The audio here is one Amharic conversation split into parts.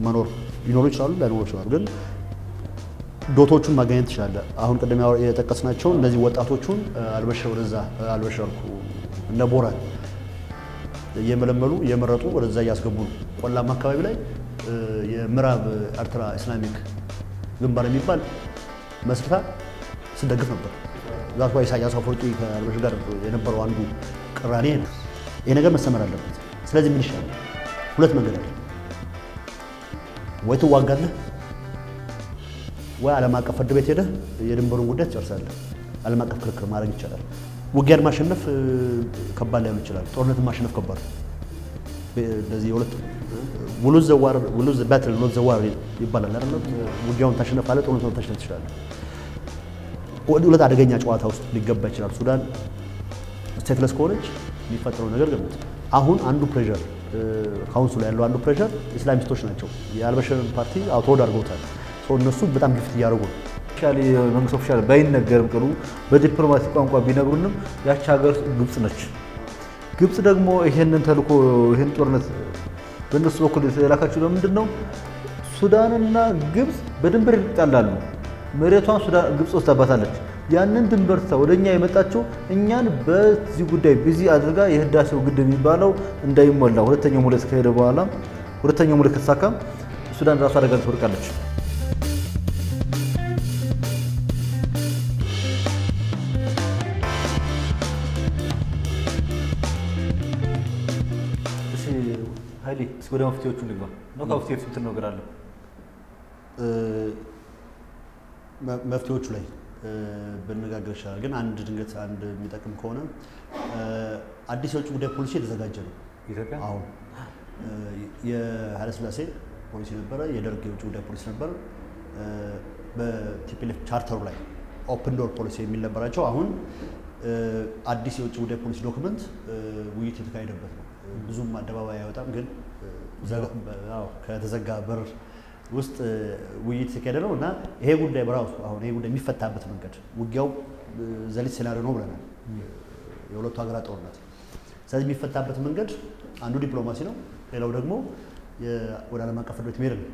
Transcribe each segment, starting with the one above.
መኖር ሊኖሩ ይችላሉ፣ ላይኖሩ ይችላሉ። ግን ዶቶቹን ማገኘት ትችላለህ። አሁን ቅድም ያው የጠቀስናቸው እነዚህ ወጣቶቹን አልበሽር ወደዛ አልበሽርኩ እነ ቦራን እየመለመሉ እየመረጡ ወደዛ እያስገቡ ነው። ቆላማ አካባቢ ላይ እ፣ የምዕራብ ኤርትራ ኢስላሚክ ግንባር የሚባል መስርታ ስደግፍ ነበር። ዛት ኢሳያስ አፈወርቂ ከአልበሽር ጋር የነበረው አንዱ ቅራኔ ነው። ይሄ ነገር መሰመር አለበት። ስለዚህ ምን ይሻላል? ሁለት መንገድ አለ። ወይ ትዋጋለህ ወይ ዓለም አቀፍ ፍርድ ቤት ሄደህ የድንበሩን ጉዳይ ትጨርሳለህ። ዓለም አቀፍ ክርክር ማድረግ ይቻላል። ውጊያን ማሸነፍ እ፣ ከባድ ላይሆን ይችላል። ጦርነትን ማሸነፍ ከባድ ነው። እንደዚህ የሁለት ውሉዝ ዘዋር ውሉዝ ባትል ኖት ዘዋር ይባላል አይደል? ውጊያውን ታሸነፋለህ፣ ጦርነቱን ታሸነፍ ትችላለህ። ወደ ሁለት አደገኛ ጨዋታ ውስጥ ሊገባ ይችላል። ሱዳን ስቴትለስ ከሆነች የሚፈጠረው ነገር ገምት። አሁን አንዱ ፕሬሸር ካውንስሉ ያለው አንዱ ፕሬሸር ኢስላሚስቶች ናቸው። የአልበሽርን ፓርቲ አውቶድ አድርገውታል። ሰው እነሱ በጣም ግፊት እያደረጉ ነው። ኦፊሻሊ መንግስት ኦፊሻል ባይነገርም ቅሉ በዲፕሎማሲ ቋንቋ ቢነግሩንም ያቺ ሀገር ግብጽ ነች። ግብጽ ደግሞ ይሄንን ተልኮ ይሄን ጦርነት በእነሱ በኩል የተላካችው ለምንድን ነው? ሱዳንና ግብጽ በድንበር ይጣላሉ። መሬቷን ሱዳን ግብጽ ወስዳባታለች። ያንን ድንበር ትታ ወደ እኛ የመጣችው እኛን በዚህ ጉዳይ ቢዚ አድርጋ የህዳሴው ግድብ የሚባለው እንዳይሞላ ሁለተኛው ሙሌት ከሄደ በኋላ ሁለተኛው ሙሌት ከተሳካ ሱዳን ራሱ አደጋ ላይ ትወድቃለች። እሺ ኃይሌ እስኪ ወደ መፍትሄዎቹ እንግባ። ነው ከመፍትሄዎቹ እንትን ነገር አለ እ፣ መ- መፍትሄዎቹ ላይ እ፣ ብነጋገር ይችላል። ግን አንድ ድንገት አንድ የሚጠቅም ከሆነ እ፣ አዲስ የውጭ ጉዳይ ፖሊሲ የተዘጋጀ ነው። ኢትዮጵያ አሁን እ፣ የኃይለሥላሴ ፖሊሲ ነበረ፣ የደርግ የውጭ ጉዳይ ፖሊሲ ነበረ። እ፣ በቲፒኤልኤፍ ቻርተሩ ላይ ኦፕን ዶር ፖሊሲ የሚል ነበራቸው። አሁን እ፣ አዲስ የውጭ ጉዳይ ፖሊሲ ዶክመንት እ፣ ውይይት የተካሄደበት ነው። እ፣ ብዙም አደባባይ አይወጣም፣ ግን እ፣ ዘጋ- አዎ፣ ከተዘጋ በር ውስጥ እ፣ ውይይት የተካሄደ ነው እና ይሄ ጉዳይ በራሱ አሁን ይሄ ጉዳይ የሚፈታበት መንገድ ውጊያው እ፣ ዘሊት ሴናሪዮ ነው ብለናል። የሁለቱ ሀገራት ጦርነት ስለዚህ የሚፈታበት መንገድ አንዱ ዲፕሎማሲ ነው፣ ሌላው ደግሞ የ- ወደ ዓለም አቀፍ ፍርድ ቤት መሄድ ነው።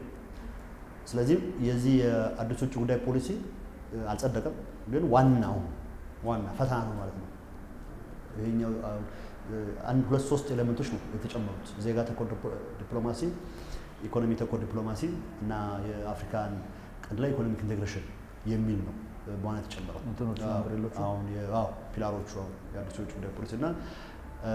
ስለዚህ የዚህ የአዲስ ውጭ ጉዳይ ፖሊሲ እ፣ አልጸደቀም፣ ግን ዋናው ዋና ፈተና ነው ማለት ነው። ይሄኛው አሁን እ፣ አንድ ሁለት ሶስት ኤሌመንቶች ነው የተጨመሩት ዜጋ ተኮር ዲፕ- ዲፕሎማሲ፣ ኢኮኖሚ ተኮር ዲፕሎማሲ እና የአፍሪካን ቀንድ ላይ ኢኮኖሚክ ኢንቴግሬሽን የሚል ነው እ፣ በዋና የተጨመረው እንትኖቹ አዎ፣ አምብሬሎቹ? አሁን የ- አዎ፣ ፒላሮቹ አሁን የአዲስ የውጭ ጉዳይ ፖሊሲ እና እ፣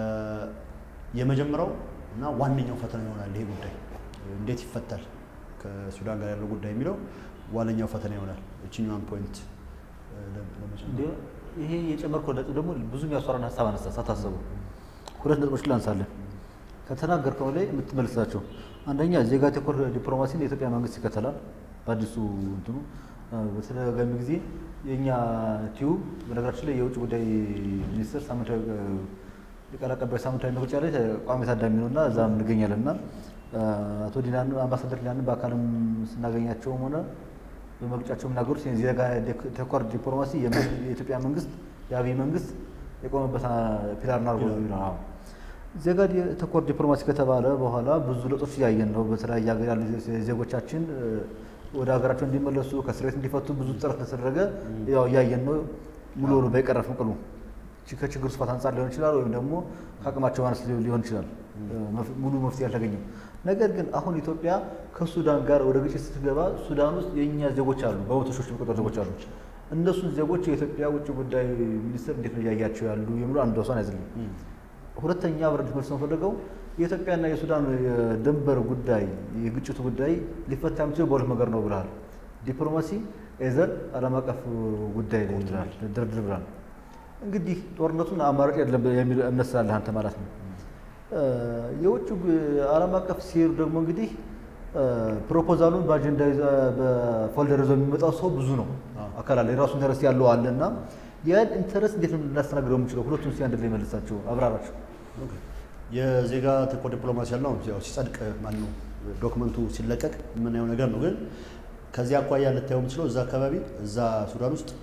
የመጀመሪያው እና ዋነኛው ፈተና ይሆናል ይሄ ጉዳይ እንዴት ይፈታል ከሱዳን ጋር ያለው ጉዳይ የሚለው ዋነኛው ፈተና ይሆናል። እችኛዋን ፖይንት እ፣ ለ- ለመጨመር እንዲ ይሄ የጨመርከው ነጥብ ደግሞ ብዙ የሚያስፈራን ሀሳብ አነሳ ሳታስቡ ሁለት ነጥቦች ላንሳለን ከተናገርከው ላይ የምትመልሳቸው አንደኛ ዜጋ ተኮር ዲፕሎማሲን የኢትዮጵያ መንግስት ይከተላል በአዲሱ እንትኑ አ፣ በተደጋጋሚ ጊዜ የእኛ ቲዩብ በነገራችን ላይ የውጭ ጉዳይ ሚኒስትር ሳምንታዊ አ፣ የቃል አቀባይ ሳምንታዊ መግለጫ ላይ ቋሚ ታዳሚ ነው እና እዛም እንገኛለን እና አ፣ አቶ ዲናን አምባሳደር ዲናንን በአካልም ስናገኛቸውም ሆነ በመግለጫቸው የሚናገሩት የዜጋ ተኮር ዲፕሎማሲ የመ- የኢትዮጵያ መንግስት የአብይ መንግስት የቆመበት አ፣ ፒላር ናርጎ ነው። ዜጋ ዲ- ተኮር ዲፕሎማሲ ከተባለ በኋላ ብዙ ለውጦች እያየን ነው። በተለያየ ሀገር ያሉ ዜጎቻችን እ፣ ወደ ሀገራቸው እንዲመለሱ ከእስር ቤት እንዲፈቱ ብዙ ጥረት ተደረገ። ያው እያየን ነው። ሙሉ በሙሉ ባይቀረፍም ቅሉ ቺ- ከችግሩ ስፋት አንጻር ሊሆን ይችላል፣ ወይም ደግሞ ከአቅማቸው ማነስ ሊ- ሊሆን ይችላል። እ፣ መፍ- ሙሉ መፍትሄ አልተገኘም። ነገር ግን አሁን ኢትዮጵያ ከሱዳን ጋር ወደ ግጭት ስትገባ ሱዳን ውስጥ የእኛ ዜጎች አሉ፣ በመቶ ሺዎች የሚቆጠሩ ዜጎች አሉ። እነሱን ዜጎች የኢትዮጵያ ውጭ ጉዳይ ሚኒስትር እንዴት ነው እያያቸው ያሉ የሚሉ አንዱ እሷን ያዝልኝ። ሁለተኛ ብረት መልስ ነው ፈልገው የኢትዮጵያና የሱዳን የድንበር ጉዳይ የግጭቱ ጉዳይ ሊፈታ የሚችለው በሁለት ነገር ነው ብለሃል። ዲፕሎማሲ ኤዘር ዓለም አቀፍ ጉዳይ ላይ ብለሃል፣ ድርድር ብለሃል። እንግዲህ ጦርነቱን አማራጭ የለም የሚል እምነት ስላለህ አንተ ማለት ነው። እ፣ የውጭ ግ- ዓለም አቀፍ ሲሄዱ ደግሞ እንግዲህ እ፣ ፕሮፖዛሉን በአጀንዳ ይዘ- በፎልደር ይዞ የሚመጣው ሰው ብዙ ነው። አካል አለ፣ የራሱ ኢንተረስት ያለው አለ እና ያን ኢንተረስት እንዴት ነው ልናስተናግደው የምንችለው? ሁለቱም እስኪ አንድ ላይ መልሳቸው አብራራቸው። ኦኬ። የዜጋ ተኮር ዲፕሎማሲ ያልነው ያው ሲጸድቅ ማነው ዶክመንቱ ሲለቀቅ የምናየው ነገር ነው። ግን ከዚህ አኳያ ልታየው የምችለው እዛ አካባቢ እዛ ሱዳን ውስጥ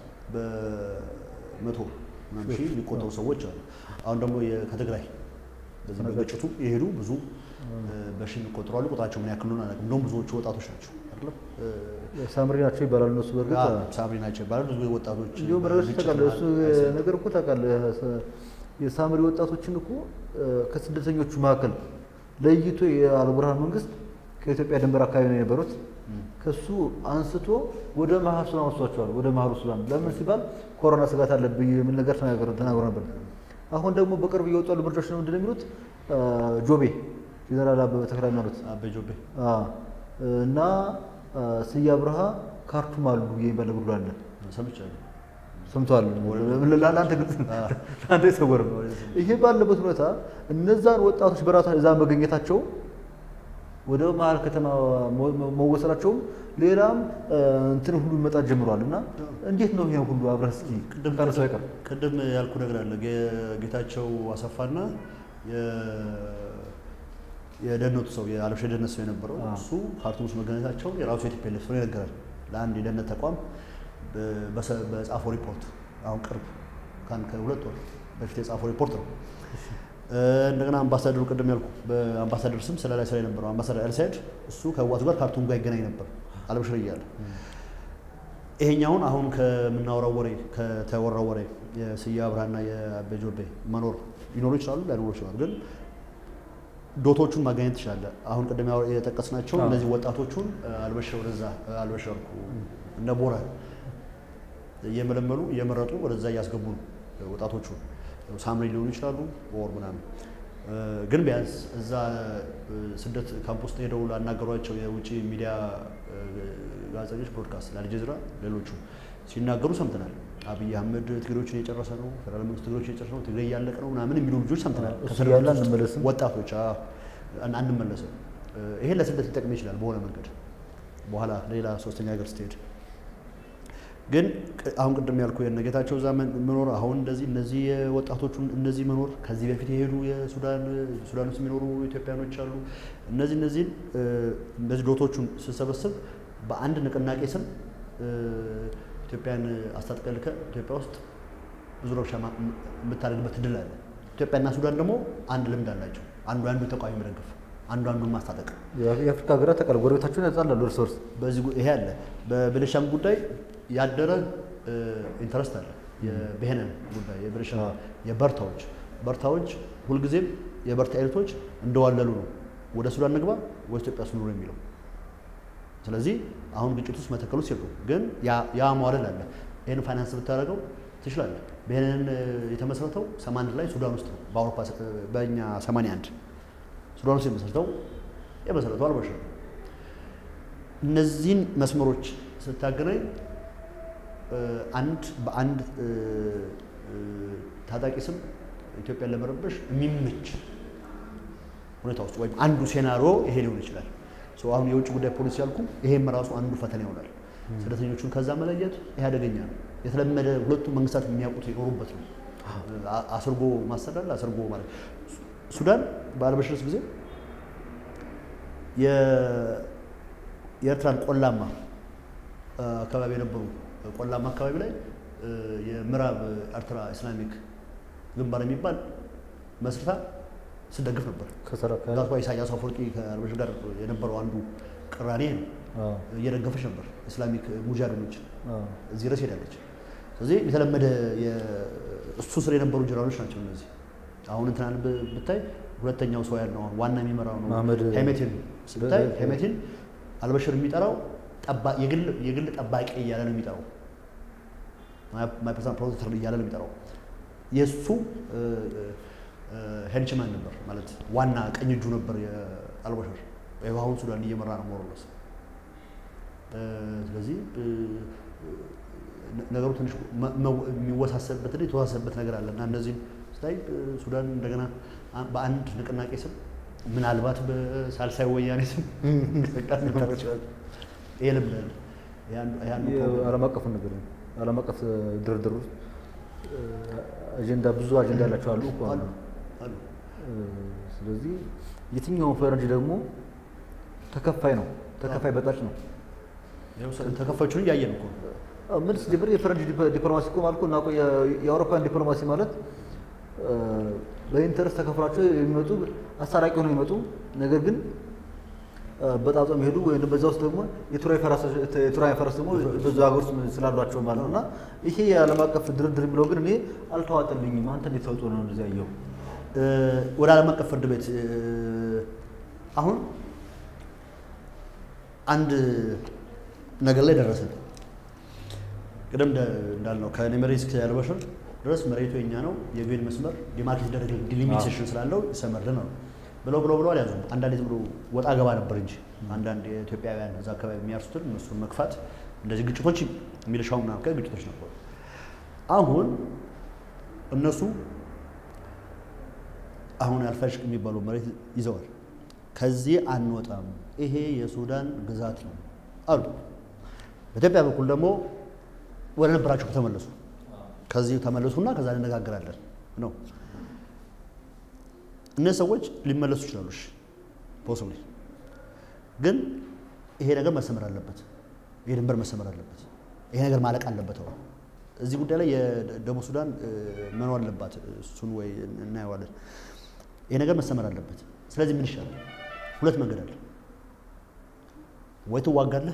በመቶ ምናምን ሺህ የሚቆጠሩ ሰዎች አሉ። አሁን ደግሞ የ- ከትግራይ በዚህ በግጭቱ የሄዱ ብዙ በሺ የሚቆጠሩ አሉ። ቁጥራቸው ምን ያክል ነው አላውቅም። እንደውም ብዙዎቹ ወጣቶች ናቸው አይደለም። ሳምሪ ናቸው ይባላሉ እነሱ በእርግጥ ሳምሪ ናቸው ይባላል። ብዙ ወጣቶች እንዲሁም ረገድ ግጭት ታውቃለህ፣ እሱ መሀል ነገር እኮ ታውቃለህ፣ የሳምሪ ወጣቶችን እኮ ከስደተኞቹ መካከል ለይቶ የአልቡርሃን መንግስት ከኢትዮጵያ ድንበር አካባቢ ነው የነበሩት። ከሱ አንስቶ ወደ መሀል ሱዳን ወስዷቸዋል። ወደ መሀሉ ሱዳን ለምን ሲባል ኮሮና ስጋት አለብኝ የሚል ነገር ተናግሮ ተናግሮ ነበር። አሁን ደግሞ በቅርብ እየወጡ ያሉ መረጃዎች ነው ምንድን ነው የሚሉት ጆቤ ጀነራል አበበ ተክለ ሃይማኖት አቤ ጆቤ አዎ፣ እና ስዬ አብርሃ ካርቱም አሉ የሚባል ነገር ሁሉ አለ። ሰምቻለሁ። ሰምተዋል። ለአንተ ግልጽ ለአንተ የሰወር ነው። ይሄ ባለበት ሁኔታ እነዛን ወጣቶች በራሳ እዛ መገኘታቸው ወደ መሀል ከተማ መወሰዳቸውም ሌላም እንትን ሁሉ መጣት ጀምሯል። እና እንዴት ነው ይሄ ሁሉ አብረህ እስኪ ቅድም ካነሳው አይቀር ቅድም ያልኩ ነገር አለ። ጌ- ጌታቸው አሰፋና የደህንነቱ ሰው የአለብሽ የደህንነት ሰው የነበረው አዎ። እሱ ካርቱም ውስጥ መገኘታቸውን የራሱ የቲፒኤልኤፍ ሰው ይነገራል። ለአንድ የደህንነት ተቋም በ- በሰ- በጻፈው ሪፖርት አሁን ቅርብ ከአንድ ከሁለት ወር በፊት የጻፈው ሪፖርት ነው። እንደገና አምባሳደሩ ቅድም ያልኩ በአምባሳደር ስም ስለ ላይ ስራ የነበረው አምባሳደር ኤልሳይድ እሱ ከህዋቱ ጋር ካርቱም ጋር ይገናኝ ነበር አለብሽር እያለ ይሄኛውን አሁን ከምናወራው ወሬ ከተወራው ወሬ የስዬ አብርሃና የአቤ ጆቤ መኖር ሊኖሩ ይችላሉ፣ ላይኖሩ ይችላሉ። ግን ዶቶቹን ማገኘት ትችላለህ። አሁን ቅድም ያው የጠቀስናቸው አዎ። እነዚህ ወጣቶቹን አልበሽር ወደዛ አልበሽርኩ እነ ቦረ እየመለመሉ እየመረጡ ወደዛ እያስገቡ ነው ወጣቶቹ። ሳምሪ ሊሆኑ ይችላሉ ወር ምናምን እ፣ ግን ቢያንስ እዛ እ፣ ስደት ካምፕ ውስጥ ሄደው ላናገሯቸው የውጭ ሚዲያ እ፣ ጋዜጠኞች ብሮድካስት ለአልጀዚራ ሌሎቹ ሲናገሩ ሰምተናል። አብይ አህመድ ትግሬዎችን እየጨረሰ ነው፣ ፌደራል መንግስት ትግሬዎችን እየጨረሰ ነው፣ ትግሬ እያለቀ ነው ምናምን የሚሉ ልጆች ሰምተናል። እሱ ከስደት እያለ ውስጥ አንመለስም። ወጣቶች አዎ፣ አን- አንመለስም። እ፣ ይሄን ለስደት ሊጠቅም ይችላል በሆነ መንገድ በኋላ ሌላ ሶስተኛ ሀገር ስትሄድ ግን ቅ- አሁን ቅድም ያልኩ የነ ጌታቸው እዛ መን- መኖር አሁን እንደዚህ እነዚህ ወጣቶቹ እነዚህ መኖር ከዚህ በፊት የሄዱ የሱዳን ሱዳን ውስጥ የሚኖሩ ኢትዮጵያኖች አሉ። እነዚህ እነዚህን እ፣ እነዚህ ዶቶቹን ስሰበስብ በአንድ ንቅናቄ ስም እ፣ ኢትዮጵያን አስታጥቀህ ልከህ ኢትዮጵያ ውስጥ ብዙ ረብሻ ማ- ም- የምታደርግበት እድል አለ። ኢትዮጵያና ሱዳን ደግሞ አንድ ልምድ አላቸው። አንዱ አንዱ ተቃዋሚ መደገፍ፣ አንዱ አንዱን ማስታጠቅ የአፍሪካ ሀገራት ተቃል ጎረቤታቸውን ያጻላሉ እርስ በርስ በዚህ ጉ- ይሄ አለ። በቤኒሻንጉል ጉዳይ ያደረ ኢንተረስት አለ። የብሄነን ጉዳይ የቤኒሻንጉል አዎ። የበርታዎች በርታዎች ሁልጊዜም የበርታ ኤሊቶች እንደዋለሉ ነው። ወደ ሱዳን ንግባ ወደ ኢትዮጵያ ስኑሩ የሚለው ስለዚህ አሁን ግጭት ውስጥ መተከል ውስጥ የሉም። ግን ያ- ያ መዋለል አለ። ይህን ፋይናንስ ብታደርገው ትችላለህ። ብሄንን የተመሰረተው 81 ላይ ሱዳን ውስጥ ነው። በአውሮፓ ስ- በእኛ 81 ሱዳን ውስጥ የመሰረተው የመሰረተው አልበሽር ነው። እነዚህን መስመሮች ስታገናኝ እ፣ አንድ በአንድ እ፣ እ፣ ታጣቂ ስም ኢትዮጵያን ለመረበሽ የሚመች ሁኔታ ውስጥ ወይም አንዱ ሴናሪዮ ይሄ ሊሆን ይችላል። ሶ አሁን የውጭ ጉዳይ ፖሊሲ ያልኩ ይሄም ራሱ አንዱ ፈተና ይሆናል። ስደተኞቹን ከዛ መለየት ይሄ አደገኛ ነው። የተለመደ ሁለቱም መንግስታት የሚያውቁት የኖሩበት ነው። አ- አስርጎ ማሰዳል አስርጎ ማለት ሱ- ሱዳን በአልበሽርስ ጊዜ የ- የኤርትራን ቆላማ አ፣ አካባቢ የነበሩ ቆላማ አካባቢ ላይ እ፣ የምዕራብ ኤርትራ ኢስላሚክ ግንባር የሚባል መስርታ ስደግፍ ነበር። ከሰራ ዛት ኢሳያስ አፈወርቂ ከአልበሽር ጋር የነበረው አንዱ ቅራኔ ነው። እየደገፈች ነበር ኢስላሚክ ሙጃሂዶች እዚህ ድረስ ሄዳለች። ስለዚህ የተለመደ የ- እሱ ስር የነበሩ ጀነራሎች ናቸው እነዚህ። አሁን እንትናን ብ- ብታይ ሁለተኛው ሰው ያለው አሁን ዋና የሚመራው ነው መሐመድ- ሄሜቲን ብታይ በ- ሄሜቲን አልበሽር የሚጠራው ጠባ- የግል የግል ጠባቂ እያለ ነው የሚጠራው ማይ ፐርሰናል ፕሮቴክተር እያለ ነው የሚጠራው። የእሱ ሄንችማን ነበር ማለት ዋና ቀኝ እጁ ነበር የአልበሽር። ይኸው አሁን ሱዳን እየመራ ነው ሞሮለስ። ስለዚህ እ፣ ነ- ነገሩ ትንሽ መ- መ- የሚወሳሰብበት እና የተወሳሰብበት ነገር አለ እና እነዚህም ስታይ እ፣ ሱዳን እንደገና አ- በአንድ ንቅናቄ ስም ምናልባት በሳልሳይ ወያኔ ስም እንቅስቃሴ ሊኖር ይችላል። ይሄ ልምድ አለ። ይሄ አንዱ- ይሄ አንዱ ፕሮብሌም ነው። ዓለም አቀፍ ነገር ነው። ዓለም አቀፍ ድርድር ውስጥ እ፣ አጀንዳ ብዙ አጀንዳ ያላቸው አሉ እኮ አሉ አሉ። አሉ። እ፣ ስለዚህ የትኛውን ፈረንጅ ደግሞ ተከፋይ ነው፣ ተከፋይ በጣጭ ነው። ይኸው ሰ- ተከፋዮቹን እያየን እኮ ነው። አዎ፣ ምን ሲጀምር የፈረንጅ ዲፕ- ዲፕሎማሲ እኮ ማለት እኮ እናውቀው የ- የአውሮፓን ዲፕሎማሲ ማለት እ፣ በኢንተረስት ተከፍሏቸው የሚመጡ አስታራቂ ሆነው የሚመጡ ነገር ግን በጣጣ የሚሄዱ ወይም በዛ ውስጥ ደግሞ የቱራይ ፈረስ ደግሞ በዛ ሀገር ውስጥ ስላሏቸው ማለት ነው። እና ይሄ የዓለም አቀፍ ድርድር የሚለው ግን እኔ አልተዋጠልኝም። አንተ እንዴት ተውጦ ነው እንደዚህ ያየው? ወደ ዓለም አቀፍ ፍርድ ቤት አሁን አንድ ነገር ላይ ደረስን። ቅድም እንዳልነው ከኔመሪ እስከ አልበሽር ድረስ መሬቱ የኛ ነው፣ የዩኤን መስመር ዲማርኬት ይደረግ ዲሊሚቴሽን ስላለው ይሰመርልን ነው ብለው ብለው ብለው አልያዙም። አንዳንድ ዝም ብሎ ወጣ ገባ ነበር እንጂ አንዳንድ የኢትዮጵያውያን እዛ አካባቢ የሚያርሱትን እነሱን መግፋት እንደዚህ ግጭቶች የሚልሻው ምናምን አካባቢ ግጭቶች ነበሩ። አሁን እነሱ አሁን አልፋሽቅ የሚባለው መሬት ይዘዋል። ከዚህ አንወጣም፣ ይሄ የሱዳን ግዛት ነው አሉ። በኢትዮጵያ በኩል ደግሞ ወደ ነበራቸው ተመለሱ። ከዚህ ተመለሱና ከዛ እንነጋገራለን ነው። እነዚህ ሰዎች ሊመለሱ ይችላሉ። እሺ ፖስብሊ ግን ይሄ ነገር መሰመር አለበት። ይሄ ድንበር መሰመር አለበት። ይሄ ነገር ማለቅ አለበት። አሁን እዚህ ጉዳይ ላይ የደቡብ ሱዳን መኖር አለባት። እሱን ወይ እናየዋለን። ይሄ ነገር መሰመር አለበት። ስለዚህ ምን ይሻላል? ሁለት መንገድ አለ። ወይ ትዋጋለህ፣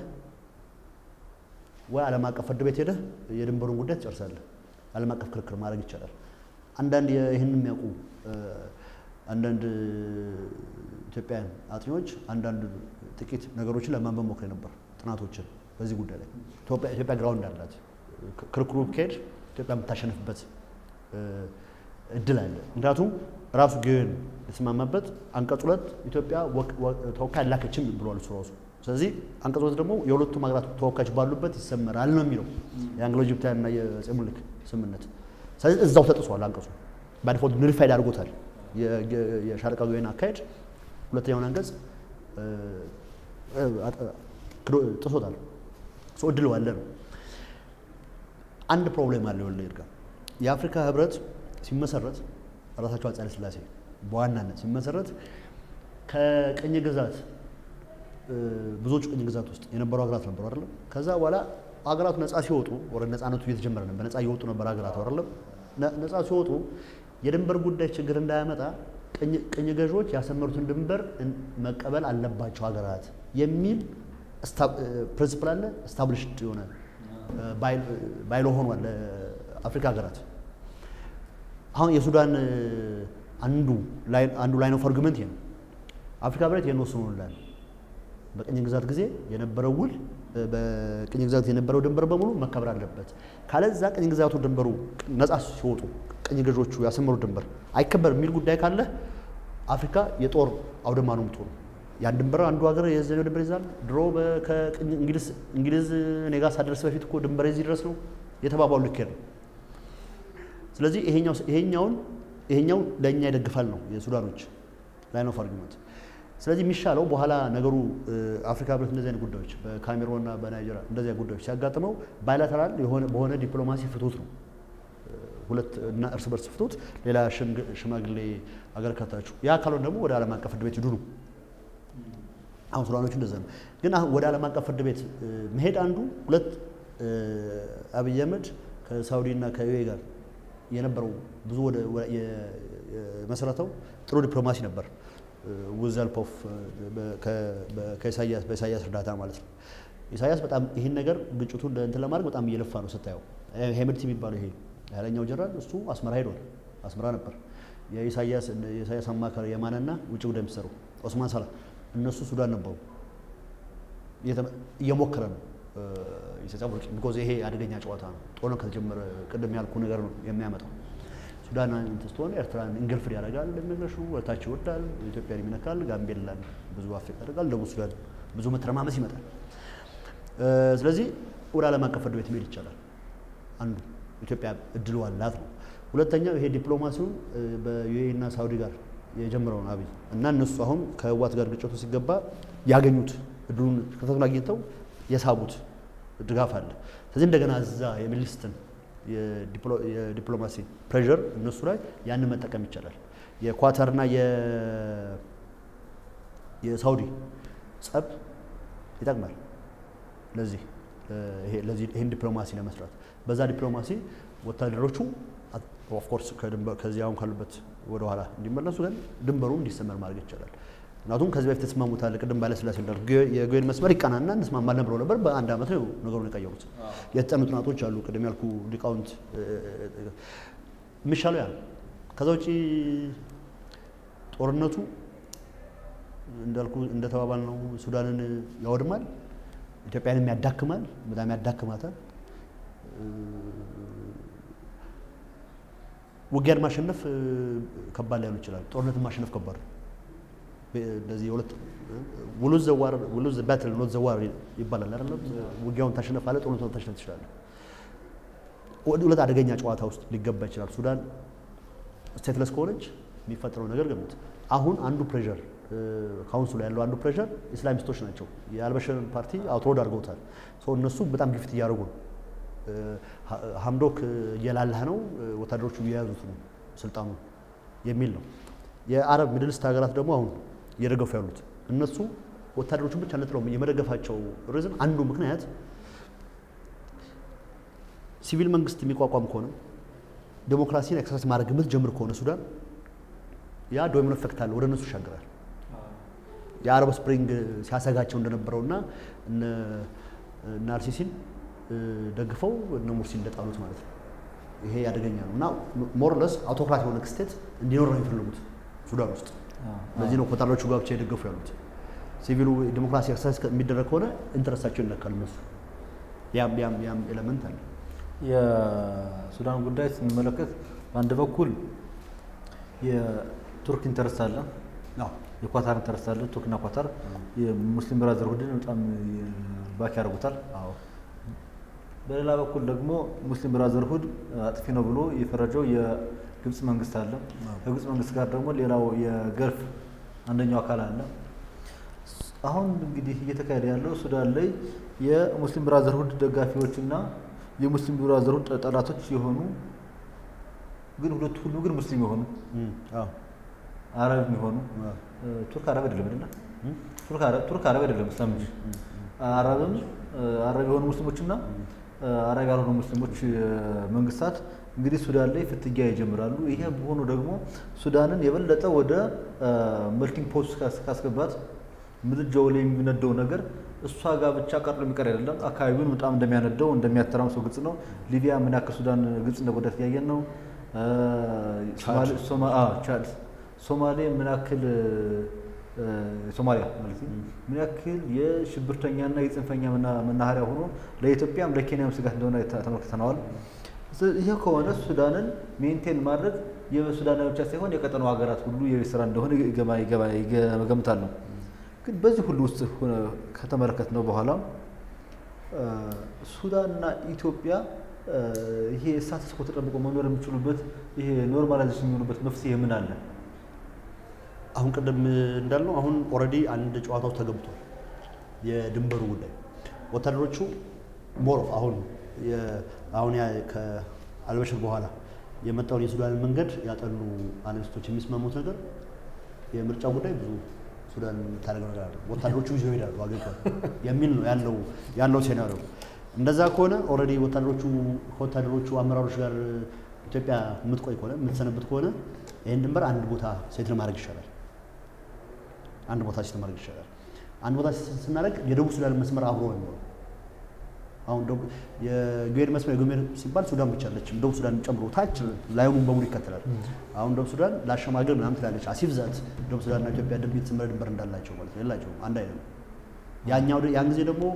ወይ ዓለም አቀፍ ፍርድ ቤት ሄደህ የድንበሩን ጉዳይ ትጨርሳለህ። ዓለም አቀፍ ክርክር ማድረግ ይቻላል። አንዳንድ ይህን የሚያውቁ አንዳንድ ኢትዮጵያውያን አጥኚዎች አንዳንድ ጥቂት ነገሮችን ለማንበብ ሞክሬ ነበር፣ ጥናቶችን በዚህ ጉዳይ ላይ ኢትዮጵያ ግራውንድ አላት። ክርክሩ ከሄድ ኢትዮጵያ የምታሸንፍበት እድል አለ። ምክንያቱም ራሱ ጊዮን የተስማማበት አንቀጽ ሁለት ኢትዮጵያ ተወካይ አላከችም ብሏል እሱ ራሱ። ስለዚህ አንቀጽ ሁለት ደግሞ የሁለቱም ሀገራት ተወካዮች ባሉበት ይሰመራል ነው የሚለው የአንግሎ ጅብታውያን እና የአፄ ምኒልክ ስምምነት። ስለዚህ እዛው ተጥሷል አንቀጹ ባዲፎልት ኑሊፋይድ አድርጎታል። የሻለቃ ጊዮን አካሄድ ሁለተኛውን አንቀጽ ጥሶታል። ሰው እድል ዋለ ነው። አንድ ፕሮብሌም አለ ወለ ይርጋ የአፍሪካ ህብረት ሲመሰረት ራሳቸው አፄ ኃይለ ሥላሴ በዋናነት ሲመሰረት ከቅኝ ግዛት ብዙዎቹ ቅኝ ግዛት ውስጥ የነበሩ ሀገራት ነበሩ አይደለም። ከዛ በኋላ ሀገራቱ ነፃ ሲወጡ ወደ ነፃነቱ እየተጀመረ ነበር። ነፃ እየወጡ ነበር ሀገራት አይደለም። ነፃ ሲወጡ የድንበር ጉዳይ ችግር እንዳያመጣ ቅኝ ገዢዎች ያሰመሩትን ድንበር መቀበል አለባቸው ሀገራት የሚል ፕሪንስፕል አለ። ስታብሊሽድ የሆነ ባይሎ ሆኗል ለአፍሪካ ሀገራት። አሁን የሱዳን አንዱ አንዱ ላይን ኦፍ አርጉመንት ይሄ ነው። አፍሪካ ህብረት ይህን ወስኖላል። በቅኝ ግዛት ጊዜ የነበረው ውል በቅኝ ግዛት የነበረው ድንበር በሙሉ መከበር አለበት። ካለዛ ቅኝ ግዛቱ ድንበሩ ነፃ ሲወጡ ቅኝ ገዢዎቹ ያሰመሩት ድንበር አይከበር የሚል ጉዳይ ካለ አፍሪካ የጦር አውድማ ነው የምትሆኑ። ያን ድንበር አንዱ ሀገር የዘኛው ድንበር ይዛል። ድሮ እንግሊዝ እኔ ጋር ሳደርስ በፊት እኮ ድንበር የዚህ ድረስ ነው የተባባሉ ልኬድ ነው። ስለዚህ ይሄኛውን ይሄኛው ለእኛ ይደግፋል ነው የሱዳኖች ላይን ኦፍ አርጊመንት። ስለዚህ የሚሻለው በኋላ ነገሩ አፍሪካ ህብረት እንደዚህ አይነት ጉዳዮች በካሜሮንና በናይጄሪያ እንደዚህ ጉዳዮች ሲያጋጥመው ባይላተራል በሆነ ዲፕሎማሲ ፍቱት ነው ሁለት እና እርስ በርስ ፍቱት፣ ሌላ ሽማግሌ አገር ከታችሁ። ያ ካልሆነ ደግሞ ወደ ዓለም አቀፍ ፍርድ ቤት ሂዱ ነው። አሁን ሱዳኖቹ እንደዛ ነው። ግን አሁን ወደ ዓለም አቀፍ ፍርድ ቤት መሄድ አንዱ ሁለት አብይ አህመድ ከሳውዲ እና ከዩኤ ጋር የነበረው ብዙ ወደ የመሰረተው ጥሩ ዲፕሎማሲ ነበር። ዊዝ ሄልፕ ኦፍ በኢሳያስ እርዳታ ማለት ነው። ኢሳያስ በጣም ይህን ነገር ግጭቱን እንትን ለማድረግ በጣም እየለፋ ነው ስታየው። ሄምድቲ የሚባለው ይሄ ኃይለኛው ጀነራል እሱ አስመራ ሄዷል። አስመራ ነበር የኢሳያስ የኢሳያስ አማካሪ የማነና ውጭ ጉዳይ ሚኒስትሩ ኦስማን ሳላ እነሱ ሱዳን ነበሩ። እየሞከረ ነው ኢሳያስ ቢኮዝ ይሄ አደገኛ ጨዋታ ነው። ጦርነት ከተጀመረ ቅድም ያልኩ ነገር ነው የሚያመጣው። ሱዳን እንትን ስትሆን ኤርትራን እንግልፍድ ያደርጋል፣ እንደሚነግረሹ ወታች ይወዳል፣ ኢትዮጵያን ይነካል፣ ጋምቤላን ብዙ አፌክት ያደርጋል፣ ደቡብ ሱዳን ብዙ መተረማመስ ይመጣል። ስለዚህ ወደ ዓለም አቀፍ ፍርድ ቤት መሄድ ይቻላል። አንዱ ኢትዮጵያ እድሉ አላት ነው። ሁለተኛው ይሄ ዲፕሎማሲውን በዩኤኢ እና ሳውዲ ጋር የጀመረውን አብይ እና እነሱ አሁን ከህዋት ጋር ግጭቱ ሲገባ ያገኙት እድሉን ከተቱን አግኝተው የሳቡት ድጋፍ አለ። ስለዚህ እንደገና እዛ የሚልስትን የዲፕሎማሲ ፕሬዠር እነሱ ላይ ያንን መጠቀም ይቻላል። የኳታርና የሳውዲ ጸብ ይጠቅማል። ለዚህ ይህን ዲፕሎማሲ ለመስራት በዛ ዲፕሎማሲ ወታደሮቹ ኦፍኮርስ ከዚህ አሁን ካሉበት ወደኋላ እንዲመለሱ ግን ድንበሩ እንዲሰመር ማድረግ ይቻላል። ምክንያቱም ከዚህ በፊት ተስማሙታል። ቅድም ባለስላሴ እንዳልኩ የጎይን መስመር ይቀናና እንስማማለን ብለው ነበር። በአንድ ዓመት ነው ነገሩን የቀየሩት። የተጠኑ ጥናቶች አሉ። ቅድም ያልኩ ሊቃውንት የሚሻለው ያ ነው። ከዛ ውጪ ጦርነቱ እንዳልኩ እንደተባባል ነው ሱዳንን ያወድማል፣ ኢትዮጵያንም ያዳክማል፣ በጣም ያዳክማታል። ውጊያን ማሸነፍ ከባድ ላይሆን ይችላል። ጦርነትን ማሸነፍ ከባድ ነው። እንደዚህ የሁለት ውሉዝ ዘዋር ውሉዝ ባትል ኖት ዘዋር ይባላል አይደለም። ውጊያውን ታሸነፋለህ፣ ጦርነቱን ታሸነፍ ትችላለህ። ሁለት አደገኛ ጨዋታ ውስጥ ሊገባ ይችላል። ሱዳን ስቴትለስ ከሆነች የሚፈጠረው ነገር ገምት። አሁን አንዱ ፕሬዠር ካውንስሉ ያለው አንዱ ፕሬዠር ኢስላሚስቶች ናቸው። የአልበሽርን ፓርቲ አውትሮድ አድርገውታል። እነሱ በጣም ግፊት እያደረጉ ነው። ሀምዶክ እየላላህ ነው፣ ወታደሮቹ እየያዙት ነው ስልጣኑ የሚል ነው። የአረብ ሚድልስት ሀገራት ደግሞ አሁን እየደገፉ ያሉት እነሱ ወታደሮቹን ብቻ ነጥለው የመደገፋቸው ሪዝን አንዱ ምክንያት ሲቪል መንግስት የሚቋቋም ከሆነ ዴሞክራሲን ኤክሰርሳይዝ ማድረግ የምትጀምር ከሆነ ሱዳን ያ ዶሚኖ ኤፌክት አለ፣ ወደ እነሱ ይሻገራል። የአረብ ስፕሪንግ ሲያሰጋቸው እንደነበረውና እነ አልሲሲን ደግፈው እነ ሙርሲ እንደጣሉት ማለት ነው። ይሄ ያደገኛ ነው እና ሞርለስ አውቶክራት የሆነ ስቴት እንዲኖር ነው የሚፈልጉት ሱዳን ውስጥ። ለዚህ ነው ወታደሮቹ ጋር ብቻ የደገፉ ያሉት። ሲቪሉ ዲሞክራሲ ኤክሰርሳይዝ የሚደረግ ከሆነ ኢንተረስታቸው ይነካል እነሱ። ያም ያም ያም ኤሌመንት አለ። የሱዳን ጉዳይ ስንመለከት በአንድ በኩል የቱርክ ኢንተረስት አለ፣ የኳታር ኢንተረስት አለ። ቱርክና ኳታር የሙስሊም ብራዘርሁድን በጣም ባክ ያደርጉታል። በሌላ በኩል ደግሞ ሙስሊም ብራዘርሁድ አጥፊ ነው ብሎ የፈረጀው የግብፅ መንግስት አለ። ከግብፅ መንግስት ጋር ደግሞ ሌላው የገልፍ አንደኛው አካል አለ። አሁን እንግዲህ እየተካሄደ ያለው ሱዳን ላይ የሙስሊም ብራዘርሁድ ደጋፊዎችና የሙስሊም ብራዘርሁድ ጠላቶች የሆኑ ግን ሁለቱ ሁሉ ግን ሙስሊም የሆኑ አረብ የሚሆኑ ቱርክ አረብ አይደለም አይደለ? ቱርክ አረብ አይደለም እስላም እንጂ አረብም አረብ የሆኑ ሙስሊሞችና አረብ ያልሆኑ ሙስሊሞች መንግስታት እንግዲህ ሱዳን ላይ ፍትጊያ ይጀምራሉ። ይሄ በሆኑ ደግሞ ሱዳንን የበለጠ ወደ መልቲንግ ፖስት ካስገባት ምድጃው ላይ የሚነደው ነገር እሷ ጋር ብቻ ቀርሎ የሚቀር አይደለም። አካባቢውን በጣም እንደሚያነደው እንደሚያተራምሰው ግልጽ ነው። ሊቢያ ምን ያክል ሱዳን ግብጽ እንደጎዳት እያየን ነው። ቻድ፣ ሶማሌ ምን ያክል ሶማሊያ ማለት ምን ያክል የሽብርተኛና የጽንፈኛ መናኸሪያ ሆኖ ለኢትዮጵያም ለኬንያም ስጋት እንደሆነ ተመልክተነዋል። ይህ ከሆነ ሱዳንን ሜንቴን ማድረግ የሱዳን ብቻ ሳይሆን የቀጠናው ሀገራት ሁሉ የቤት ስራ እንደሆነ ገምታለሁ። ግን በዚህ ሁሉ ውስጥ ከተመለከት ነው በኋላ ሱዳንና ኢትዮጵያ ይሄ ስታተስ ኮ ተጠብቆ መኖር የሚችሉበት ይሄ ኖርማላይዜሽን የሚሆኑበት መፍትሄ ምን አለ? አሁን ቅድም እንዳልነው አሁን ኦልሬዲ አንድ ጨዋታ ውስጥ ተገብቷል። የድንበሩ ጉዳይ ወታደሮቹ ሞር አሁን አሁን ከአልበሽር በኋላ የመጣውን የሱዳንን መንገድ ያጠኑ አናሊስቶች የሚስማሙት ነገር የምርጫው ጉዳይ ብዙ ሱዳን የምታደርገው ነገር አለ፣ ወታደሮቹ ይዘው ይሄዳሉ አገሪቷን የሚል ነው ያለው ያለው ሴናሪዮ። እንደዛ ከሆነ ኦልሬዲ ወታደሮቹ ከወታደሮቹ አመራሮች ጋር ኢትዮጵያ የምትቆይ ከሆነ የምትሰነብት ከሆነ ይህን ድንበር አንድ ቦታ ሴት ማድረግ ይሻላል። አንድ ቦታ ሴት ማድረግ ይሻላል። አንድ ቦታ ስናደርግ የደቡብ ሱዳን መስመር አብሮ ነው የሚኖረው። አሁን የጉዌር መስመር የጉዌር ሲባል ሱዳን ብቻ አለችም፣ ደቡብ ሱዳን ጨምሮ ታች ላዩን በሙሉ ይከተላል። አሁን ደቡብ ሱዳን ለአሸማገል ምናምን ትላለች። አሲፍ ዛት ደቡብ ሱዳንና ኢትዮጵያ ድንበር የተሰመረ ድንበር እንዳላቸው ማለት ነው። የላቸውም፣ አንድ አይነት ነው። ያኛው ያን ጊዜ ደግሞ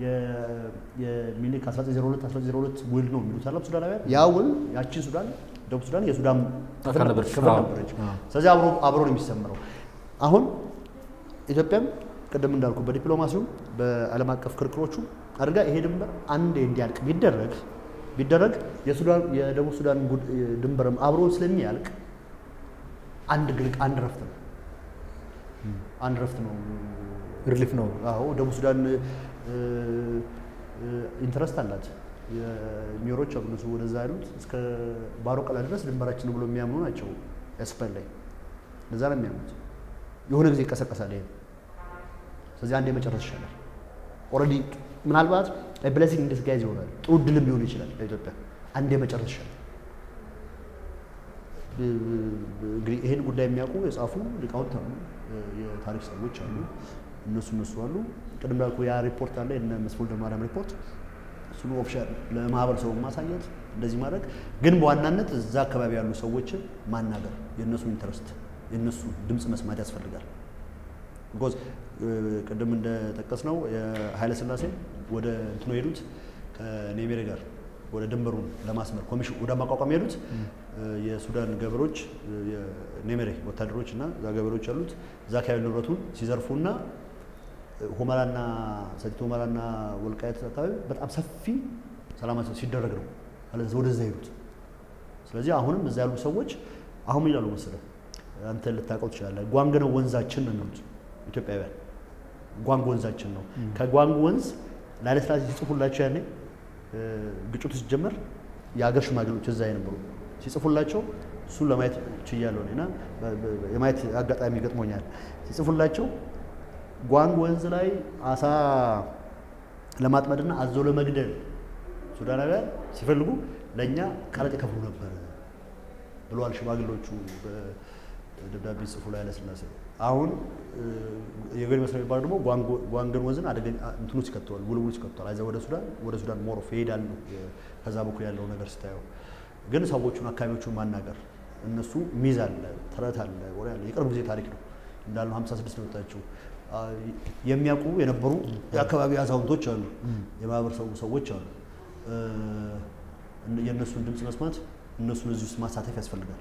የሚኒክ 1902 1902 ውል ነው የሚሉት አለም ሱዳናውያን። ያ ውል ያቺን ሱዳን ደቡብ ሱዳን የሱዳን ክፍል ነበረች። ስለዚህ አብሮ አብሮ ነው የሚሰመረው። አሁን ኢትዮጵያም ቅድም እንዳልኩ በዲፕሎማሲው በዓለም አቀፍ ክርክሮቹ አድርጋ ይሄ ድንበር አንዴ እንዲያልቅ ቢደረግ ቢደረግ የሱዳን የደቡብ ሱዳን ድንበርም አብሮ ስለሚያልቅ አንድ ግልቅ አንድ ረፍት ነው አንድ ረፍት ነው ሪሊፍ ነው። አዎ ደቡብ ሱዳን ኢንትረስት አላት። የሚሮች አሉ እነሱ ወደዛ ያሉት እስከ ባሮ ቀላ ድረስ ድንበራችን ብሎ የሚያምኑ ናቸው። ኤስፐን ላይ እንደዛ ነው የሚያምኑት። የሆነ ጊዜ ይቀሰቀሳል ይሄ። ስለዚህ አንዴ መጨረስ ይሻላል። ኦልሬዲ ምናልባት ብለሲንግ ዲስጋይዝ ይሆናል። ጥሩ ድልም ሊሆን ይችላል ለኢትዮጵያ አንድ የመጨረሻ እንግዲህ ይህን ጉዳይ የሚያውቁ የጻፉ ሊቃውንት አሉ፣ የታሪክ ሰዎች አሉ፣ እነሱ እነሱ አሉ። ቅድም እንዳልኩ ያ ሪፖርት አለ የእነ መስፍን ወልደማርያም ሪፖርት እሱን ኦፊሻል ለማህበረሰቡ ማሳየት እንደዚህ ማድረግ ግን በዋናነት እዛ አካባቢ ያሉ ሰዎችን ማናገር የእነሱ ኢንተረስት የእነሱ ድምፅ መስማት ያስፈልጋል። ቢኮዝ ቅድም እንደጠቀስ ነው የኃይለ ሥላሴ ወደ እንትኖ ሄዱት ከኔሜሬ ጋር ወደ ድንበሩን ለማስመር ኮሚሽን ወደ ማቋቋም ሄዱት የሱዳን ገበሬዎች የኔሜሬ ወታደሮች እና እዛ ገበሬዎች ያሉት እዛ አካባቢ ንብረቱን ሲዘርፉና ሁመራና ሰቲት ሁመራና ወልቃየት አካባቢ በጣም ሰፊ ሰላማዊ ሲደረግ ነው ወደዛ ሄዱት። ስለዚህ አሁንም እዛ ያሉ ሰዎች አሁን ምን ይላሉ መሰለህ፣ አንተ ልታውቀው ትችላለህ። ጓንግ ነው ወንዛችን ነው የሚሉት ኢትዮጵያውያን። ጓንግ ወንዛችን ነው። ከጓንግ ወንዝ ለኃይለ ሥላሴ ሲጽፉላቸው ያኔ ግጭቱ ሲጀመር የሀገር ሽማግሌዎች እዛ የነበሩ ሲጽፉላቸው እሱን ለማየት ችያለሁ እና የማየት አጋጣሚ ገጥሞኛል። ሲጽፉላቸው ጓንግ ወንዝ ላይ አሳ ለማጥመድና አዞ ለመግደል ሱዳናውያን ሲፈልጉ ለእኛ ቀረጥ ይከፍሉ ነበር ብለዋል ሽማግሌዎቹ በደብዳቤ ጽፉ ላይ ኃይለሥላሴ። አሁን የገሪ መስሪያ የሚባለው ደግሞ ጓንግን ወንዝን አደገኛ እንትኑ ሲከተዋል ውልውል ሲከተዋል አይዛ ወደ ሱዳን ወደ ሱዳን ሞሮፍ ይሄዳሉ። ከዛ በኩል ያለው ነገር ስታየው ግን ሰዎቹን አካባቢዎቹን ማናገር እነሱ ሚዝ አለ ተረት አለ ወሬ አለ። የቅርብ ጊዜ ታሪክ ነው እንዳልነው 56 ነው የወጣችው የሚያውቁ የነበሩ የአካባቢ አዛውንቶች አሉ፣ የማህበረሰቡ ሰዎች አሉ። የእነሱን ድምፅ መስማት እነሱን እዚህ ውስጥ ማሳተፍ ያስፈልጋል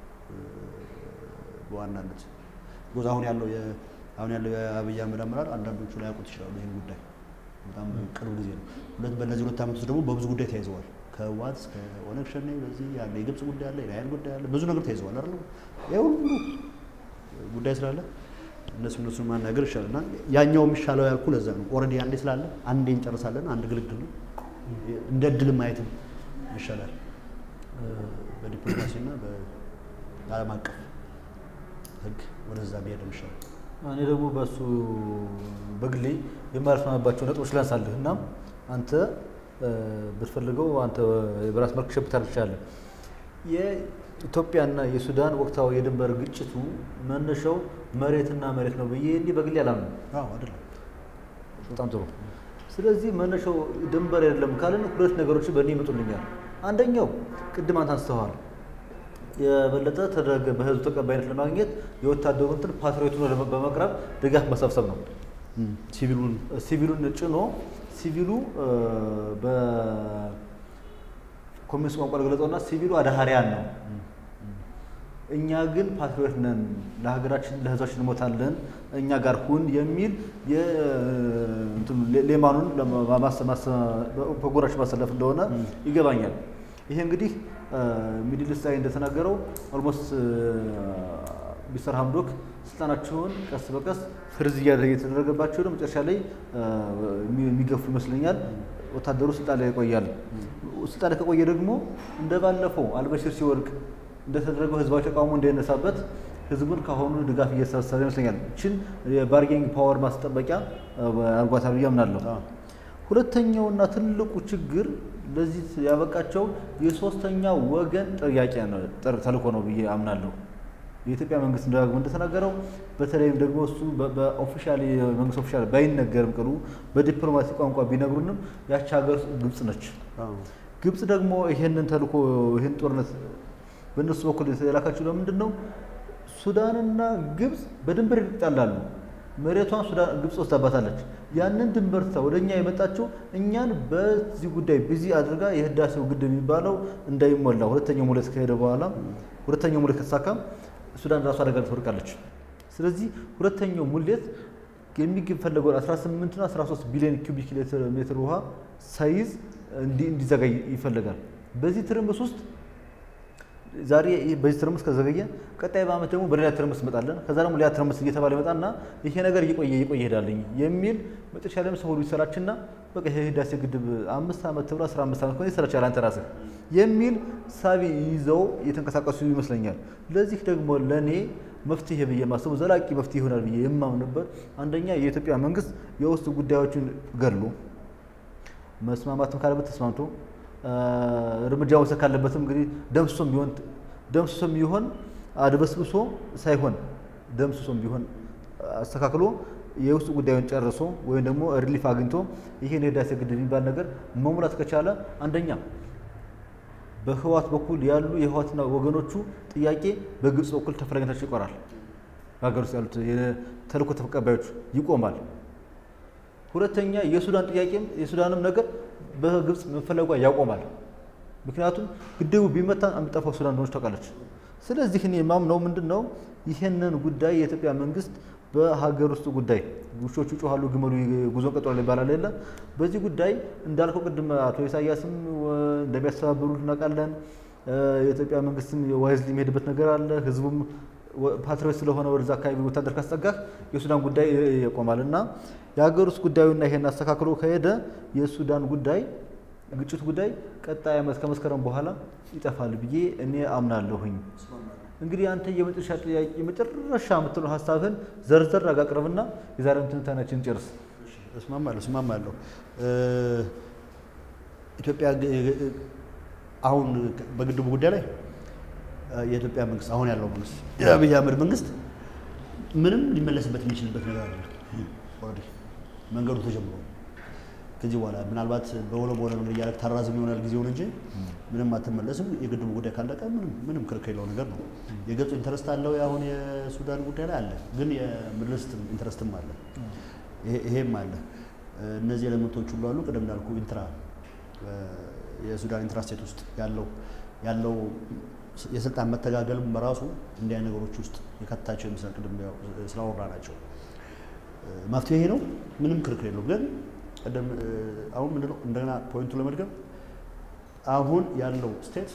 በዋናነት ጎዝ አሁን ያለው አሁን ያለው የአብይ አህመድ አመራር አንዳንዶቹ ላይ ያውቁት ይችላሉ። ይህን ጉዳይ በጣም ቅርብ ጊዜ ነው። ሁለት በእነዚህ ሁለት ዓመት ውስጥ ደግሞ በብዙ ጉዳይ ተያይዘዋል። ከህወሓት እስከ ኦነግ ሸኔ በዚህ ያለ የግብፅ ጉዳይ አለ፣ የናይል ጉዳይ አለ፣ ብዙ ነገር ተያይዘዋል አይደል? ይሄ ሁሉ ጉዳይ ስላለ እነሱ እነሱን ማናገር ይሻላል እና ያኛው የሚሻለው ያልኩ ለዛ ነው። ኦልሬዲ አንዴ ስላለ አንዴ እንጨርሳለን። አንድ ግልግል ነው። እንደ እድል ማየትም ይሻላል በዲፕሎማሲና በዓለም አቀፍ ህግ ወደዛ መሄድ ይሻላል። እኔ ደግሞ በእሱ በግሌ የማልስማማባቸው ነጥቦች ላንሳልህ እና አንተ ብትፈልገው አንተ በራስ መልክ ሸፕ ታደርግቻለህ። የኢትዮጵያና የሱዳን ወቅታዊ የድንበር ግጭቱ መነሻው መሬትና መሬት ነው ብዬ እንዲህ በግሌ አላምንም። አዎ አይደለም። በጣም ጥሩ። ስለዚህ መነሻው ድንበር አይደለም ካልን ሁለት ነገሮች በእኔ ይመጡልኛል። አንደኛው ቅድም አንተ አንስተዋል የበለጠ ተደረገ በህዝቡ ተቀባይነት ለማግኘት የወታደሩ እንትን ፓትሪዮቱን በመቅረብ ድጋፍ መሰብሰብ ነው። ሲቪሉን ሲቪሉን ጭኖ ሲቪሉ በኮሚኒስት ቋንቋ ለገለጸውና ሲቪሉ አዳሃሪያን ነው። እኛ ግን ፓትሪዮት ነን፣ ለሀገራችን ለህዝባችን እንሞታለን፣ እኛ ጋር ሁን የሚል ሌማኑን በጎራችን ማሰለፍ እንደሆነ ይገባኛል። ይሄ እንግዲህ ሚድል ኢስት ላይ እንደተናገረው ኦልሞስት ሚስተር ሀምዶክ ስልጣናቸውን ቀስ በቀስ ፍርዝ እያደረገ የተደረገባቸው ነው። መጨረሻ ላይ የሚገፉ ይመስለኛል። ወታደሩ ስልጣን ላይ ይቆያል። ስልጣን ላይ ከቆየ ደግሞ እንደ ባለፈው አልበሽር ሲወድቅ እንደተደረገው ህዝባዊ ተቃውሞ እንዳይነሳበት ህዝቡን ከአሁኑ ድጋፍ እየተሰበሰበ ይመስለኛል። ይችን የባርጌንግ ፓወር ማስጠበቂያ አድርጓታል ብዬ አምናለሁ። ሁለተኛውና ትልቁ ችግር ለዚህ ያበቃቸው የሶስተኛ ወገን ጥያቄ ነው ተልእኮ ነው ብዬ አምናለሁ። የኢትዮጵያ መንግስት ደጋግሞ እንደተናገረው በተለይም ደግሞ እሱ በኦፊሻል መንግስት ኦፊሻል ባይነገርም ቅሉ በዲፕሎማሲ ቋንቋ ቢነግሩንም ያቺ ሀገር ግብጽ ነች። ግብጽ ደግሞ ይሄንን ተልእኮ ይህን ጦርነት በእነሱ በኩል የላካቸው ለምንድን ነው? ሱዳንና ግብጽ በድንበር ይጣላሉ። መሬቷን ሱዳን ግብጽ ወስዳባታለች። ያንን ድንበር ትታ ወደ እኛ የመጣችው እኛን በዚህ ጉዳይ ቢዚ አድርጋ የህዳሴው ግድብ የሚባለው እንዳይሞላ ሁለተኛው ሙሌት ከሄደ በኋላ ሁለተኛው ሙሌት ከተሳካ ሱዳን ራሱ አደጋ ትወድቃለች። ስለዚህ ሁለተኛው ሙሌት የሚፈለገውን 18ና 13 ቢሊዮን ኪዩቢክ ሜትር ውሃ ሳይዝ እንዲዘጋይ ይፈልጋል። በዚህ ትርምስ ውስጥ ዛሬ በዚህ ትርምስ ከዘገየ ቀጣይ በዓመት ደግሞ በሌላ ትርምስ እንመጣለን። ከዛ ደግሞ ሌላ ትርምስ እየተባለ ይመጣና ይሄ ነገር እየቆየ እየቆየ ይሄዳልኝ የሚል መጨረሻ ላይም ሰው ሁሉ ይሰራችና በቃ ይሄ ህዳሴ ግድብ አምስት ዓመት ተብሎ አስራ አምስት ዓመት ከሆነ ይሰራቻል አንተ ራስህ የሚል ሳቢ ይዘው እየተንቀሳቀሱ ይመስለኛል። ለዚህ ደግሞ ለእኔ መፍትሄ ብዬ የማስበው ዘላቂ መፍትሄ ይሆናል ብዬ የማምንበት አንደኛ የኢትዮጵያ መንግስት የውስጥ ጉዳዮችን ገድሎ መስማማትም ካለበት ተስማምቶ እርምጃ መውሰድ ካለበትም እንግዲህ ደምስሶም ቢሆን ደምስሶም ቢሆን አድበስብሶ ሳይሆን ደምስሶም ቢሆን አስተካክሎ የውስጥ ጉዳዩን ጨርሶ ወይም ደግሞ ሪሊፍ አግኝቶ ይሄን የህዳሴ ግድብ የሚባል ነገር መሙላት ከቻለ አንደኛ በህዋት በኩል ያሉ የህዋትና ወገኖቹ ጥያቄ በግብፅ በኩል ተፈላጊነታቸው ይቆራል። በሀገር ውስጥ ያሉት የተልእኮ ተቀባዮቹ ይቆማል። ሁለተኛ የሱዳን ጥያቄም የሱዳንም ነገር በግብፅ መፈለጓ ያቆማል። ምክንያቱም ግድቡ ቢመታ የሚጠፋው ሱዳን እንደሆነች ታውቃለች። ስለዚህ እኔ የማምነው ምንድን ነው ይህንን ጉዳይ የኢትዮጵያ መንግስት በሀገር ውስጥ ጉዳይ ውሾቹ ጮኋሉ ግመሉ ጉዞን ቀጥሏል ይባላል የለ በዚህ ጉዳይ እንዳልከው ቅድም አቶ ኢሳያስም እንደሚያስተባብሩ እናውቃለን። የኢትዮጵያ መንግስትም ዋይዝ የሚሄድበት ነገር አለ። ህዝቡም ፓትሪዮት ስለሆነ ወደዛ አካባቢ ወታደር ካስጠጋህ የሱዳን ጉዳይ ይቆማል እና የሀገር ውስጥ ጉዳዩና ይሄን አስተካክሎ ከሄደ የሱዳን ጉዳይ ግጭት ጉዳይ ቀጣይ ዓመት ከመስከረም በኋላ ይጠፋል ብዬ እኔ አምናለሁኝ። እንግዲህ አንተ የመጨረሻ ጥያቄ የመጨረሻ የምትለው ሀሳብህን ዘርዘር አጋቅርብና የዛሬውን ትንታኔያችንን ጨርስ። እስማማለሁ እስማማለሁ። ኢትዮጵያ አሁን በግድቡ ጉዳይ ላይ የኢትዮጵያ መንግስት አሁን ያለው መንግስት የአብይ አህመድ መንግስት ምንም ሊመለስበት የሚችልበት ነገር አለ። ኦልሬዲ መንገዱ ተጀምሮ ከዚህ በኋላ ምናልባት በሆነ በሆነ መንገድ እያደረግ ታራዝም ይሆናል ጊዜውን እንጂ ምንም አትመለስም። የግድቡ ጉዳይ ካለቀ ምንም ምንም ክርክር የለው ነገር ነው። የግብፅ ኢንተረስት አለው አሁን የሱዳን ጉዳይ ላይ አለ፣ ግን የምድልስት ኢንተረስትም አለ፣ ይሄም አለ። እነዚህ ኤሌመንቶች ሁሉ አሉ። ቅድም እንዳልኩ ኢንትራ የሱዳን ኢንትራስቴት ውስጥ ያለው ያለው የስልጣን መተጋገልም በራሱ እንዲያ ነገሮች ውስጥ የከታቸው ይመስላል። ቅድም ስላወራ ናቸው መፍትሄ ይሄ ነው፣ ምንም ክርክር የለው ግን ቀደም አሁን ምንድነው እንደገና ፖይንቱ ለመድገም አሁን ያለው ስቴት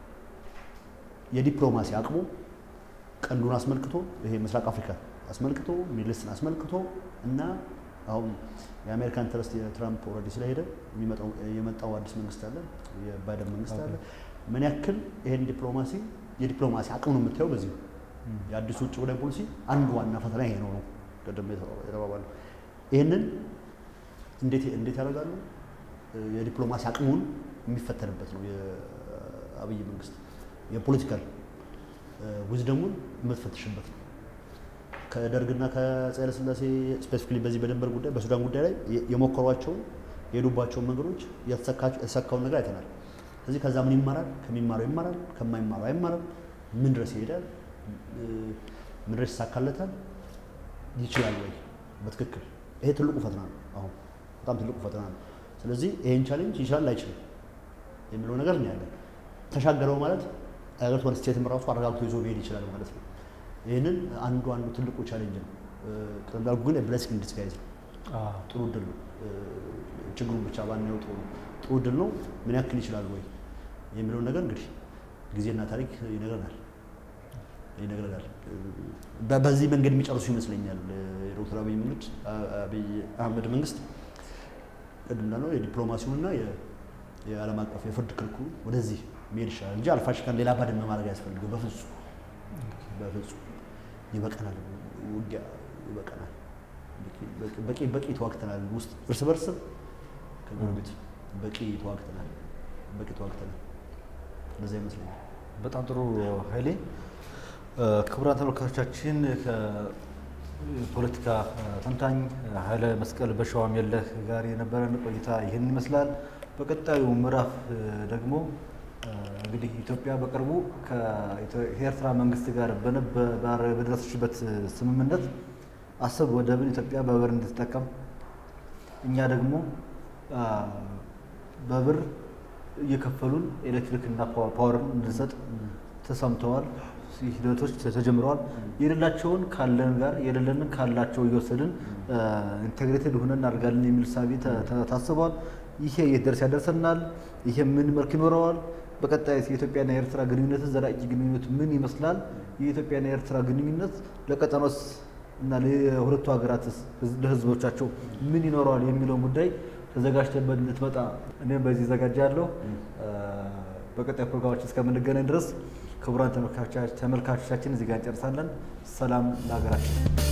የዲፕሎማሲ አቅሙ ቀንዱን አስመልክቶ ይሄ ምስራቅ አፍሪካ አስመልክቶ ሚድልስትን አስመልክቶ እና አሁን የአሜሪካን ኢንተረስት የትራምፕ ኦልሬዲ ስለሄደ የመጣው አዲስ መንግስት አለ፣ የባይደን መንግስት አለ። ምን ያክል ይሄን ዲፕሎማሲ የዲፕሎማሲ አቅም ነው የምታየው በዚህ የአዲሱ ውጭ ጉዳይ ፖሊሲ አንዱ ዋና ፈተና ይሄ ነው ነው ቅድም የተባባለው ይህንን እንዴት እንዴት ያደርጋሉ? የዲፕሎማሲ አቅሙን የሚፈተንበት ነው የአብይ መንግስት የፖለቲካል ዊዝደሙን የምትፈትሽበት ነው። ከደርግና ከአፄ ኃይለሥላሴ ስፔሲፊካሊ በዚህ በድንበር ጉዳይ በሱዳን ጉዳይ ላይ የሞከሯቸውን የሄዱባቸውን መንገዶች የተሳካውን ነገር አይተናል። ስለዚህ ከዛ ምን ይማራል? ከሚማረው ይማራል፣ ከማይማረው አይማርም። ምን ድረስ ይሄዳል? ምን ድረስ ይሳካለታል? ይችላል ወይ? በትክክል ይሄ ትልቁ ፈተና ነው። አሁን በጣም ትልቁ ፈተና ነው። ስለዚህ ይሄን ቻሌንጅ ይችላል አይችልም የሚለው ነገር ነው ያለን። ተሻገረው ማለት አገሪቷን ስቴትም ራሱ አረጋግቶ ይዞ መሄድ ይችላል ማለት ነው። ይህንን አንዱ አንዱ ትልቁ ቻሌንጅ ነው። ቅድም እንዳልኩ ግን ብለሲንግ ዲስጋይዝ ነው። ጥሩ እድል ነው። ችግሩን ብቻ ባናየው ጥሩ ነው። ጥሩ እድል ነው። ምን ያክል ይችላል ወይ የሚለውን ነገር እንግዲህ ጊዜና ታሪክ ይነግረናል ይነግረናል። በዚህ መንገድ የሚጨርሱ ይመስለኛል የዶክተር አብይ መንገድ አብይ አህመድ መንግስት ቅድም እንዳልነው የዲፕሎማሲውንና የዓለም አቀፍ የፍርድ ክርክሩ ወደዚህ መሄድ ይሻላል እንጂ አልፋሽካን ሌላ ባድመ ማድረግ አያስፈልግም። በፍጹም በፍጹም ይበቀናል፣ ውጊያ ይበቀናል። በቂ በቂ ተዋግተናል። ውስጥ እርስ በርስ ከጎረቤት በቂ ተዋግተናል፣ በቂ ተዋግተናል። እንደዛ ይመስለኛል። በጣም ጥሩ ኃይሌ። ክቡራን ተመልካቾቻችን ከፖለቲካ ተንታኝ ኃይለ መስቀል በሸዋም የለህ ጋር የነበረን ቆይታ ይህን ይመስላል። በቀጣዩ ምዕራፍ ደግሞ እንግዲህ ኢትዮጵያ በቅርቡ ከኤርትራ መንግስት ጋር በደረሰችበት ስምምነት አሰብ ወደብን ኢትዮጵያ በብር እንድትጠቀም እኛ ደግሞ በብር እየከፈሉን ኤሌክትሪክ እና ፓወርን እንድንሰጥ ተሰምተዋል። ሂደቶች ተጀምረዋል። የሌላቸውን ካለን ጋር የሌለንን ካላቸው እየወሰድን ኢንቴግሬትድ ሆነን እናደርጋለን የሚል ሳቢ ታስቧል። ይሄ የት ደርስ ያደርሰናል? ይሄ ምን መልክ ይኖረዋል? በቀጣይ የኢትዮጵያና የኤርትራ ግንኙነት ዘላቂ ግንኙነት ምን ይመስላል? የኢትዮጵያና የኤርትራ ግንኙነት ለቀጠኖስ እና ለሁለቱ ሀገራትስ ለህዝቦቻቸው ምን ይኖረዋል የሚለውን ጉዳይ ተዘጋጅተበት እንድትመጣ እኔም በዚህ ዘጋጃለሁ። በቀጣይ ፕሮግራሞች እስከምንገናኝ ድረስ ክቡራን ተመልካቾቻችን እዚህ ጋር እንጨርሳለን። ሰላም ለሀገራችን።